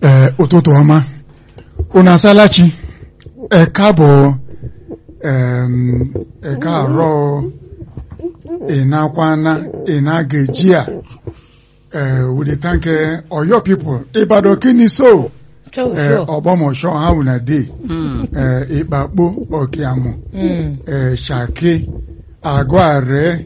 ẹ ụtụtụ ọma unu asalachi ẹ káàbọ̀ ẹm, ẹ káàárọ̀ ìnákwana ìnágẹjìà ẹ we dey thank ẹ Ọ̀yọ́ people Ìbàdàn kini so Sure, ẹ sure. Ògbómọ̀ṣọ́ how una dey Mm. ẹ Ìpàpọ̀ Ọ̀kìàmù Mm. ẹ Ṣàkí Àgọ́ Àrẹ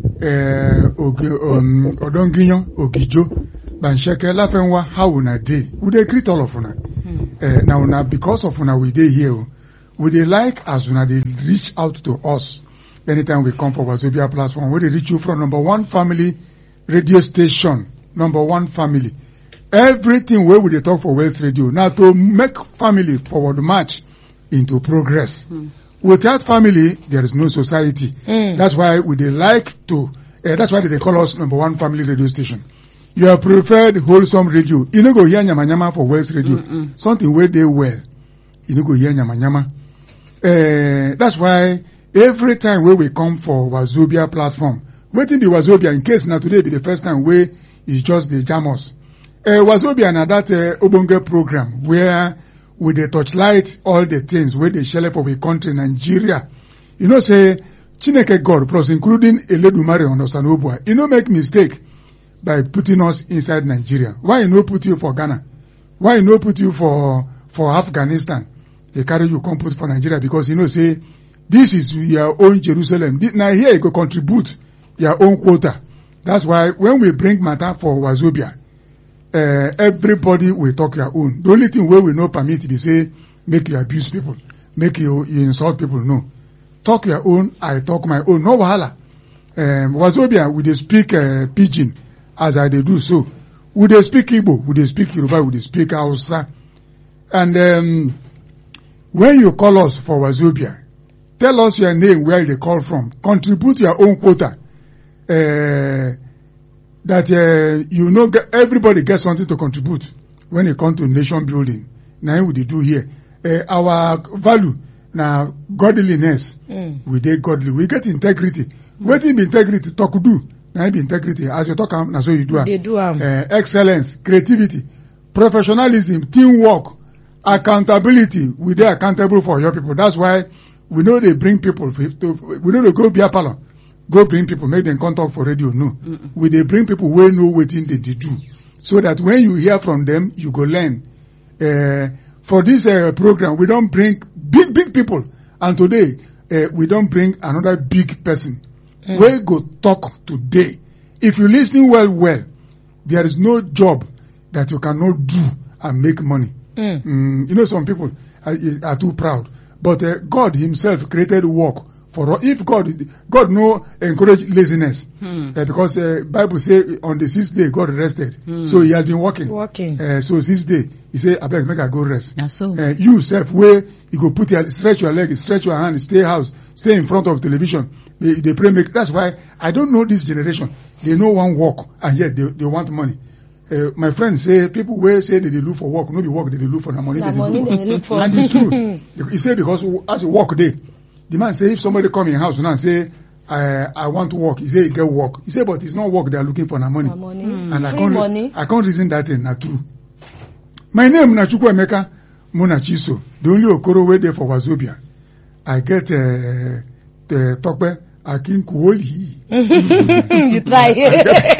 ẹ Ògì um, Ọ̀dọ́ngíyán Ògìjó Bàǹṣẹ́kẹ́ Láfẹ́nwá how una dey we dey greet all of una. uh, now na because of una we dey here o we dey like as una dey reach out to us anytime we come for wazobia platform we dey reach you from number one family radio station number one family everything wey we dey talk for west radio na to make family forward march into progress without family there is no society Mm. that's why we dey like to uh, that's why they dey call us number one family radio station your preferred wholesome radio you no go hear yamayama for west radio Mm-mm. something wey dey well you no go hear yamayama uh, that's why every time wey we come for wazobia platform wetin be wazobia in case na today be the first time wey e just dey jam us uh, wazobia na that uh, ogbonge program where we dey touchlight all the things wey dey shele for we country nigeria you know say chineke god plus including eledumare onosanobua e no make mistake by putting us inside nigeria why e no put you for ghana why e no put you for for afghanistan dey carry you come put for nigeria because you know say this is your own jerusalem Thi- na here you go contribute your own quota that's why when we bring matter for wazobia uh, everybody will talk your own the only thing wey we no permit be say make you abuse people make you you insult people no talk your own i talk my own no wahala um, wazobia we dey speak uh, pidgin as i dey do so we dey speak igbo we dey speak yoruba we dey speak hausa and um, when you call us for wazobia tell us your name where you dey call from contribute your own quota uh, that uh, you know get, everybody get something to contribute when e come to nation building na im we dey do here uh, our value na godliness Mm. we dey godly we get integrity wetin be integrity talk do na im be integrity as you talk am na so you do am They do am. uh, excellence creativity professionalism teamwork accountability we dey accountable for your people that's why we no dey bring people to we no dey go beer parlour go bring people make dem come talk for radio no we dey bring people wey know wetin dem dey do so that when you hear from them you go learn uh, for this uh, program we don bring big big people and today uh, we don bring another big person wey go talk today if you lis ten well well there is no job that you cannot do and make money Mm. Mm, you know some people are, are too proud but uh, God himself created work for us if God God no encourage laziness Hmm. uh, because uh, Bible say on the sixth day God rested so he has been working Working. uh, so sixth day he say abeg make I go rest Na so. uh, you sef wey you go put your stretch your leg stretch your hand stay house stay in front of television dey dey pray make that's why i don't know this generation they no wan work and yet they they want money uh, my friend say people wey say they dey look for work no be work they dey look for na money Na they money dey they dey look look for. for and it's true he say because as you work dey the man say if somebody come in house now say i i want to work he say he get work he say but it's not work they are looking for na money Na money. and I Free can't, money. I can't reason that thing na true. My name na Chukwuemeka Munachiso, the only Okoro wey dey for Wazobia. I get uh, the Tope Akinkuoli. you try. you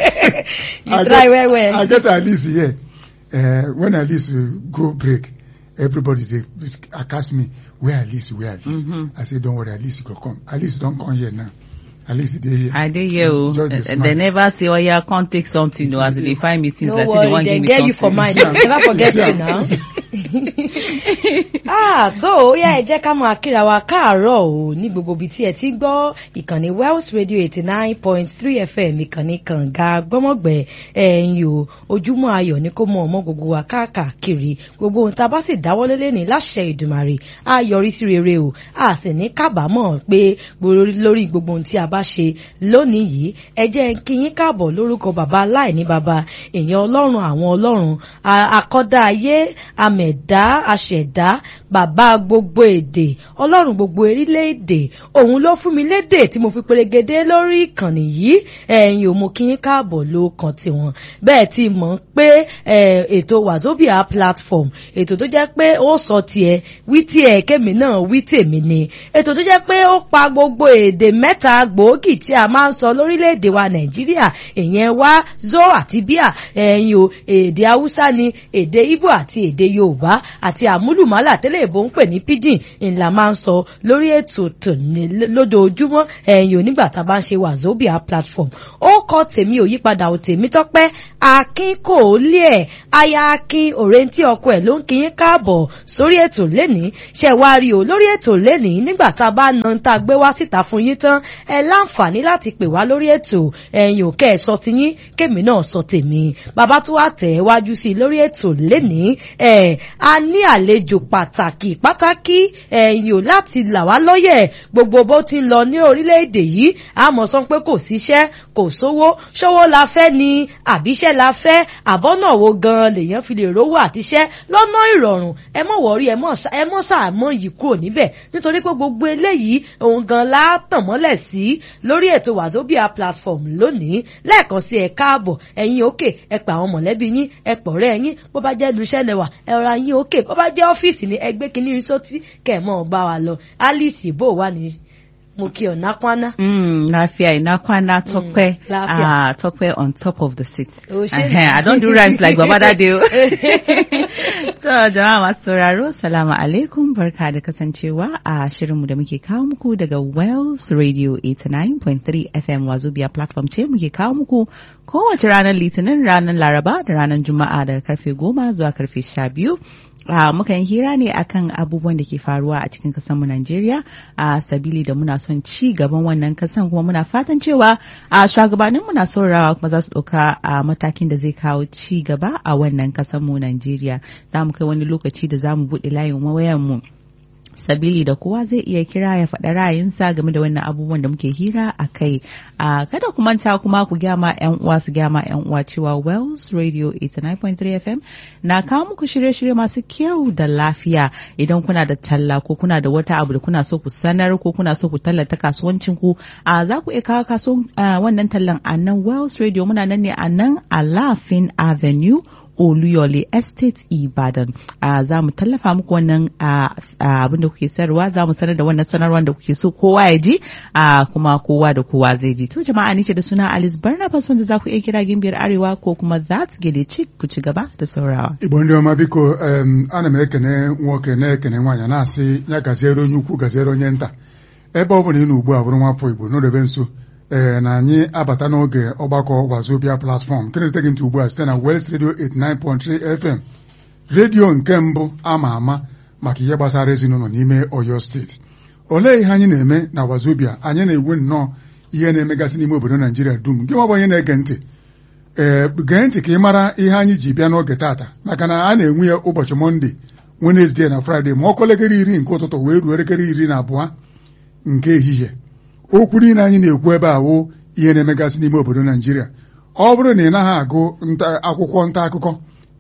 I try get- well well. I get at least here. Uh, when at least uh, go break, everybody dey ask me where at least where at least. Mhm. I say don't worry, at least go come. At least don come here now. At least dey here. I dey here o. Just dey Eh, smile. They never say oya come take something o as they dey find me since no like say they worry wan they give me get you for something. mind now never forget Yeah. you now. ah so ó yá ẹ jẹ́ ká máa kíra wa káàárọ̀ o ní gbogbo ibi tí ẹ ti ń gbọ́ ìkànnì Wells Radio eighty nine point three FM ìkànnì kànga gbọ́mọ̀gbẹ́ ẹ̀yìn o ojúmọ́ ayọ̀ ní kó mọ ọmọ gbogbo wa káàkiri gbogbo ohun tá a bá sì dáwọ́lé lẹ́ni láṣẹ Ìdùmarè á yọrí sí rere o a sì ní kábàámọ̀ pé gbòòrò lórí gbogbo ohun tí a bá ṣe lónìí yìí ẹ jẹ́ kí yín káàbọ̀ lórúkọ bàbá aláìní bàbá èèyàn ọlọ́run àwọn ọlọ́run a- akọ́dá ayé àmì àmẹ̀dá aṣẹ̀dá bàbá gbogbo èdè ọlọ́run gbogbo orílẹ̀-èdè òun ló fún mi lédè tí mo fi perégedé lórí ìkànnì yìí ẹ̀yin ò mú kí n káàbọ̀ ló kàn tiwọn bẹ́ẹ̀ ti mọ̀ pé ètò wazobia platform ètò tó jẹ́ pé ó sọ tiẹ̀ wí tiẹ̀ kémi náà wí tèmi ni ètò tó jẹ́ pé ó pa gbogbo èdè mẹ́ta gbòógì tí a máa ń sọ lórílẹ̀‐èdè wa nàìjíríà ìyẹn wá zo àti bíà ẹ̀yin o èdè haúsá ni èdè ibo àti èdè yorùbá àti àmúlùmálà tẹ́lẹ̀ ìbò ń pè ní pidgin ńlá máa ń sọ lórí ètò tòní lójoojúmọ́ ẹ̀yin o nígbà tá a bá ń ṣe wazobia platform ó kọ tèmi ò yípadà ò tèmi tọ́pẹ́ akin kò lé ẹ̀ aya akin òrèǹtí ọkọ ẹ̀ ló ń kí yín káàbọ̀ sórí ètò lẹ́nìí ṣe wá rí o lórí ètò lẹ́nìí nígbà tá a bá na tá a gbé wá síta fún yín tán ẹ láǹfààní láti pè wá lórí ètò ẹ̀yin ò kẹ́ ẹ sọ ti yín kémi náà sọ tèmi bàbá tó wà tẹ̀ ẹ́ wájú sí i lórí ètò lẹ́nìí ẹ̀ a ní àlejò pàtàkì pàtàkì ẹ̀yin ò láti là wá lọ́yẹ̀ gbogbo bó ti ń lọ ní orílẹ̀-èdè yìí àmọ́ sọ pé kò síṣẹ́ kò sówó ṣówó la fẹ́ ni àbíṣẹ́ la fẹ́ àbọ́nà wo gan-an lèèyàn fi lè rówó àtiṣẹ́ lọ́nà ìrọ̀rùn ẹ mọ̀ wọ̀rí ẹ mọ̀ sàmọ́ yìí kúrò níbẹ̀ nítorí pé gbogbo eléyìí òun gan la tàn mọ́lẹ̀ sí lórí ètò wazobia platform lónìí lẹ́ẹ̀kan sí ẹ káàbọ̀ ẹ̀yin òkè ẹ pa àwọn mọ̀lẹ́bí yín ẹ pọ̀rẹ́ yín bó bá jẹ́ luṣẹ́ lẹ́wà ẹ ra yín òkè bó bá jẹ́ ọ́fíìsì ni ẹ gbé kinní rí sótí kẹ̀ mọ́ bá wa lọ alice bó wà ní mo kí ọ nakwana. Mm, lafiya ina kwana tokpe lafiya. ah tokpe on top of the seat Oh, shey. uh i don't do rhymes like baba that day so jama'a masu sauraro salamu alaikum barka da kasancewa a shirinmu da muke kawo muku daga Wells Radio 89.3 FM Wazobia platform ce muke kawo muku kowace ranar litinin ranar laraba da ranar juma'a daga karfe goma zuwa karfe sha biyu Uh, muka yi hira ne akan abubuwan da ke faruwa a cikin kasanmu Najeriya a uh, sabili da muna son ci gaban wannan kasan kuma muna fatan cewa a uh, shugabannin muna saurawa kuma za su ɗauka a matakin da zai kawo ci gaba a wannan kasanmu Najeriya za mu kai wani lokaci da za mu buɗe layin wayanmu. mu sabili da kowa zai iya kira ya faɗa ra'ayinsa game da wannan abubuwan da muke hira a kai a kada ku manta kuma ku gyama yan uwa su gyama yan uwa cewa Wells Radio 89.3 FM na kawo muku shirye-shirye masu kyau da lafiya idan kuna da talla ko kuna da wata abu da kuna so ku sanar ko kuna so ku tallata kasuwancin ku a za ku iya kawo kaso wannan tallan a nan Wells Radio muna nan ne a nan a Lafin Avenue Oluyole Estate Ibadan. Uh, za mu tallafa muku wannan abin da kuke sayarwa za mu sanar da wannan sanarwar da kuke so kowa ya ji uh, kuma kowa da kowa zai ji. To jama'a nike da suna Alice Barnabas wanda za ku iya kira gimbiyar Arewa ko kuma that gele chick ku ci gaba da saurawa. Igbo ndị ọma biko um, ana m ekene nwoke na-ekene nwaanyị na-asị ya gaziere onye ukwu gaziere onye nta ebe ọ bụla ị nọ ugbu a bụrụ nwafọ Igbo n'odebe nso ee na anyị abata n'oge ọgbakọ wazobia platform nke na-ete gị ntị ugbu a site na West Radio 89.3 FM redio nke mbụ ama ama maka ihe gbasara ezinụlọ n'ime Oyo steeti olee ihe anyị na-eme na wazobia anyị na-ewu nnọọ ihe na-emegasị n'ime obodo Naijiria dum gị nwabụ onye na-ege ntị ee gee ntị ka ị mara ihe anyị ji bịa n'oge taata maka na a na-enwe ya ụbọchị mọnde Wenezdee na Fraịde ma ọkụ elekere iri nke ụtụtụ wee ruo elekere iri na abụọ nke ehihie okwu niile anyị na-ekwu ebe a wụ ihe na-emegasị n'ime obodo Naijiria ọ bụrụ na ị naghị agụ akwụkwọ nta akụkọ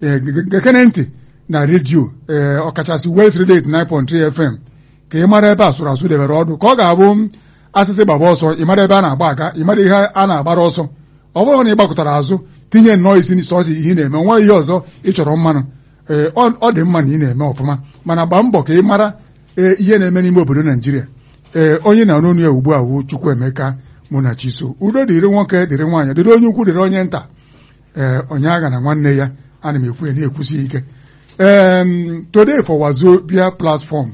gekene ntị na redio ee ọkachasị West Radio 89.3 FM ka ị mara ebe asụrụ asụ debere ọdụ ka ọ ga-abụ asịsị gbaba ọsọ ị mara ebe a na-agba aga ị mara ihe a na-agbara ọsọ ọ bụrụ na ị gbakọtara azụ tinye nnọọ isi n'isi ọ dị ihe ị na-eme nwa ihe ọzọ ị chọrọ mmanụ ee ọ dị mma na ị na-eme ọfụma mana gbaa mbọ ka ị mara ihe na-eme n'ime obodo Naijiria ee onye na n'onu ya ugbu a wu Chukwuemeka Munachiso udo dịrị nwoke dịrị nwaanyị dịrị onye ukwu dịrị onye nta ee onye agha na nwanne ya ana m ekwu ya na-ekwusi ike um, today for Wazobia platform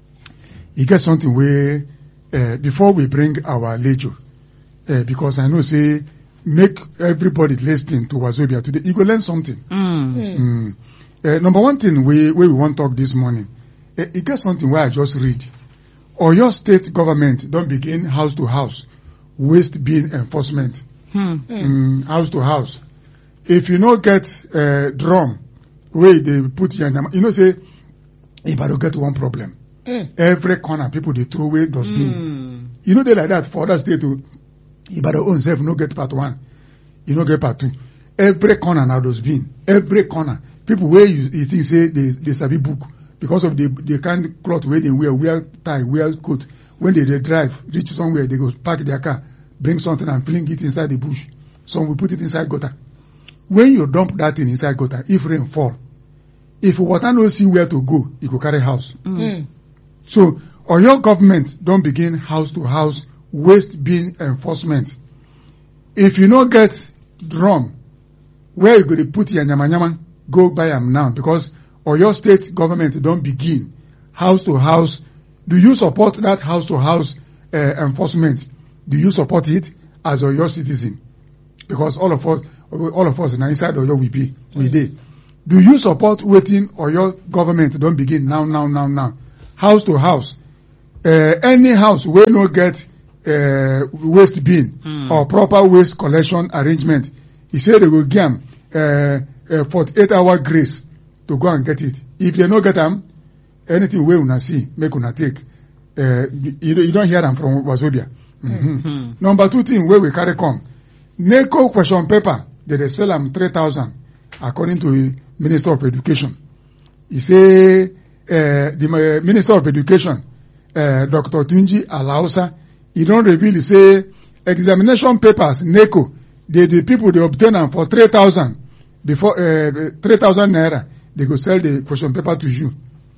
e get something wey uh, before we bring our lecture uh, because I know say make everybody listening to Wazobia today you go learn something. Mm. Mm. Uh, number one thing we we wan talk this morning uh, e get something wey I just read Oyo state government don begin house to house waste bin enforcement Hmm. mm, house to house if you no get uh, drum wey dey put your nyama you know say Ibadan get one problem Mm. every corner people dey throw away dustbin Mm. you no dey like that for other state o Ibadan own sef no get part one e no get part two every corner na dustbin every corner people wey you, you think say they they sabi book because of the the kind cloth wey they wear wear tie wear coat when they dey drive reach somewhere they go park their car bring something and fling it inside the bush some will put it inside gutter when you dump that thing inside gutter if rain fall if water no see where to go e go carry house Mm. so oyo government don begin house to house waste bin enforcement if you no get drum where you go dey put your yamayama go buy am now because oyo state government don begin house to house do you support that house to house uh, enforcement do you support it as oyo citizen because all of us all of us na inside oyo we be we dey do you support wetin oyo government don begin now now now now house to house uh, any house wey no get uh, waste bin Hmm. or proper waste collection arrangement e say they go give am uh, uh, 48 hour grace to go and get it if they no get am anything wey una see make una take uh, you, you don hear am from wazobia mm-hmm. Hmm. number two thing wey we carry come neco question paper they dey sell am three thousand according to the minister of education e say uh, the uh, minister of education uh, dr tunji alausa e don reveal say examination papers neco dey the people dey obtain am for three thousand before uh, three thousand naira they go sell the question paper to you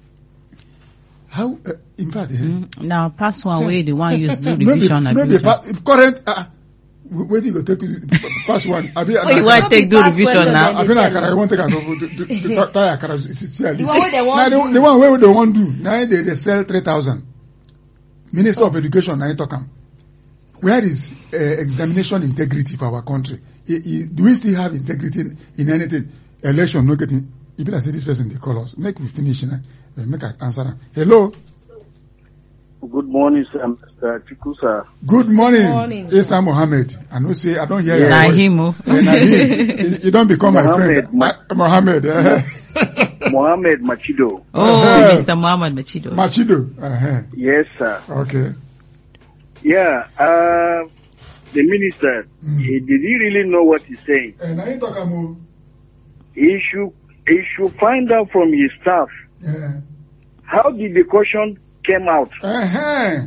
how uh, in fact eh, Now, pass one way, the one use do maybe revision and maybe revision. pa current uh, wetin you go take pass one abi What you want take do Pass revision question now? then. abi na akara you wan take am to to to to tie akara see see at The least one wey they wan na the do. the one wey they wan do na im dey dey sell three thousand minister of education na im talk am where is uh, examination integrity for our country I, I, do we still have integrity in, in anything election no get in e be like say this person dey call us make we finish na uh, make i answer am hello Good morning, sir. Mr. Chuku, sir. good morning, morning, Isa Mohammed i know say i don hear your Na voice. him, oh. Eh, na him. You- you don become my Mohammed, friend Ma- Ah, Mohammed eh. Mohammed Machido. Oh, Uh-huh. Mr. Muhammad Machido. Machido uh-huh. Yes, sir. okay Yeah, uh, the minister, Mm. he, did he really know what he's saying? Eh, na him talk am o. He should, he should find out from his staff Eh. how did the caution came out. Uh-huh.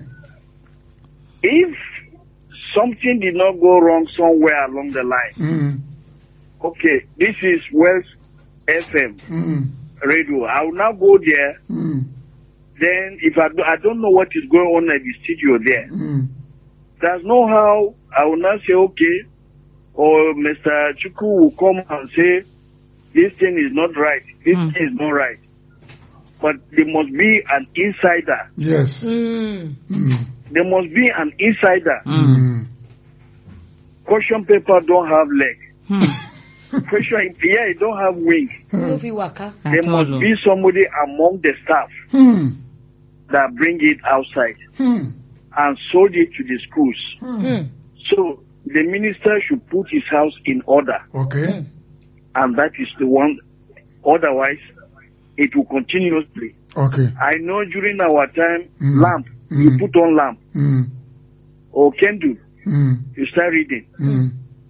If something did not go wrong somewhere along the line, Mm, okay, this is West FM mm, radio. I will now go there. mm, Then, if I, do, I don't know what is going on at the studio there, mm. there's no how I will not say okay, or Mr. Chuku will come and say this thing is not right, this Hmm. thing is not right. But there must be an insider. Yes. Mm. Mm, There must be an insider. Mm. mm. Caution paper don't have leg. Hmm. Question, yeah, it don't have wing. no fit waka. There At must all, oh. be somebody among the staff Hmm, that bring it outside hmm, and sold it to the schools. hmm. Mm. So the minister should put his house in order. Okay. and that is the one. Otherwise, it will continuously. Okay. I know during our time, Mm. lamp, Mm. you put on lamp Mm, or candle, mm, you start reading. mm.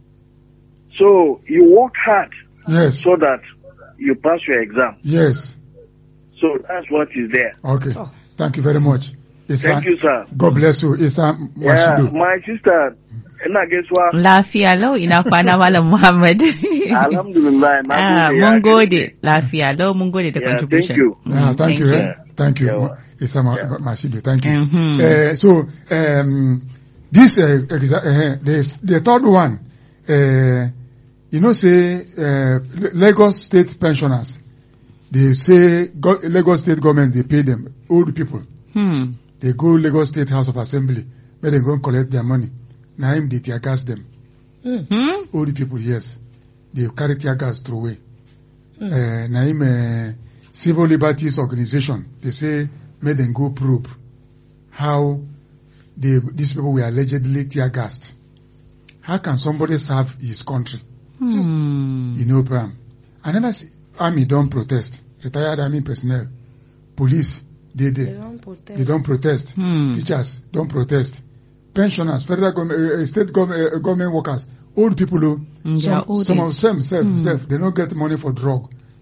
So you work hard Yes. so that you pass your exam. Yes. So that's what is there. Okay. Oh. Thank you very much. Isa, Thank you, sir. God bless you. Isa Yeah, Washido. my sister, ina gaisuwa. Lafiya lau ina kwana Malam Muhammad. Alhamdulillah. na Ah, gode, mun ya gode. gode. Lafiya lau mun gode da Yeah, contribution. thank you. Yeah, Mm, thank, you. eh? Thank you. Yeah. Isa Ma- Yeah. Mashido. Thank you. Mhm. Uh, so um, this uh, exa- uh, the, the third one, uh, you know, say uh, L- Lagos State pensioners, they say go- Lagos State government they pay them old people. Hmm. They go Lagos State House of Assembly, where they go and collect their money. Now him they tear gas them. Hmm? Old people, yes, they carry tear gas through away. Uh, now him uh, civil liberties organization, they say make them go probe how they, these people were allegedly tear gassed. How can somebody serve his country? Hmm. You know, Pram. I never see army don't protest. Retired army personnel, police, they, They they, don protest. they don't protest. Hmm. Teachers don't protest. Pensioners, federal government, uh, uh, state government, uh, government workers, old people, oh, Mm, they some, are old some age. of them, self, Hmm. self, they don't get money for drug.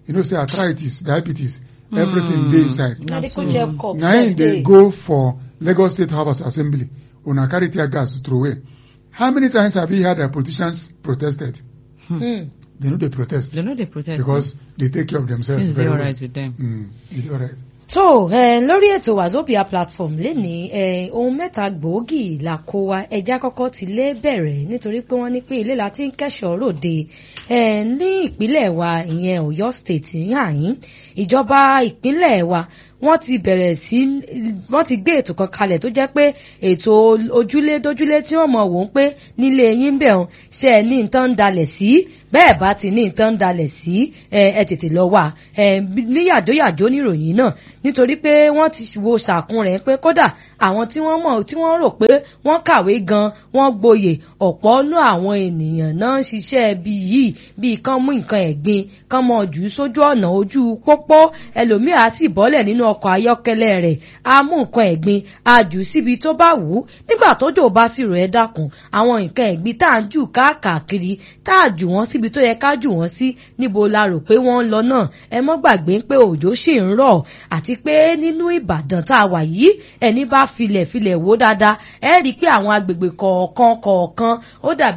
you know say arthritis diabetes everything dey inside medical check up na im dey go for lagos state house of assembly una carry tear gas throw away how many times have you heard that politicians protested Hmm. they no dey protest They know they protest. because they take care of themselves Things very they well alright with them. mm, e dey alright. tó ẹ lórí ètò wazobia platform lénìí ẹ ohun mẹ́ta gbòógì là kó wa ẹja kọ́kọ́ ti lé bẹ̀rẹ̀ nítorí pé wọ́n ní pé ilé la ti ń kẹ́sọ̀ ròde ẹ ní ìpínlẹ̀ wa ìyẹn Ọ̀yọ́ state yàyín ìjọba ìpínlẹ̀ wa wọ́n ti bẹ̀rẹ̀ sí wọ́n ti gbé ètò kan kalẹ̀ tó jẹ́ pé ètò ojúlé dójúlé tí wọ́n mọ̀ wò ó pé nílé yín bẹ̀ ọ́n ṣe ẹ ní nǹkan ń dalẹ̀ sí bẹ́ẹ̀ bá ti ní nǹkan ń dalẹ̀ sí ẹ ẹ tètè lọ wà ẹ ní yàjóyàjó níròyìn náà nítorí pé wọ́n ti wo ṣàkún rẹ̀ pé kódà àwọn tí wọ́n mọ̀ tí wọ́n rò pé wọ́n kàwé gan wọ́n gboyè ọ̀pọ̀ nú àwọn ènìyàn náà ń ṣiṣẹ́ bí yìí bíi kán mú nǹkan ẹ̀gbin kán mọ jù ú sójú ọ̀nà ojú pópó ẹlòmíà sì bọ́lẹ̀ nínú ọkọ̀ ayọ́kẹ́lẹ́ rẹ̀ á mú nǹkan ẹ̀gbin á jù ú síbi tó bá wù ú nígbà tójò bá sì rọ̀ ẹ́ dákun àwọn nǹkan ẹ̀gbin tá à ń jù káàkiri tá à jù wọ́n síbi tó yẹ ká jù wọ́n sí níbo la rò pé wọ́n ń lọ náà ẹ mọ́ gbàgbé pé òjò ṣì ń rọ̀ àti pé nínú Ìbàdàn tá a wà yìí ẹni bá filẹ̀ filẹ̀ wò dáadáa ẹ rí i pé àwọn agbègbè kọ̀ọ̀kan kọ̀ọ̀kan ó dàbí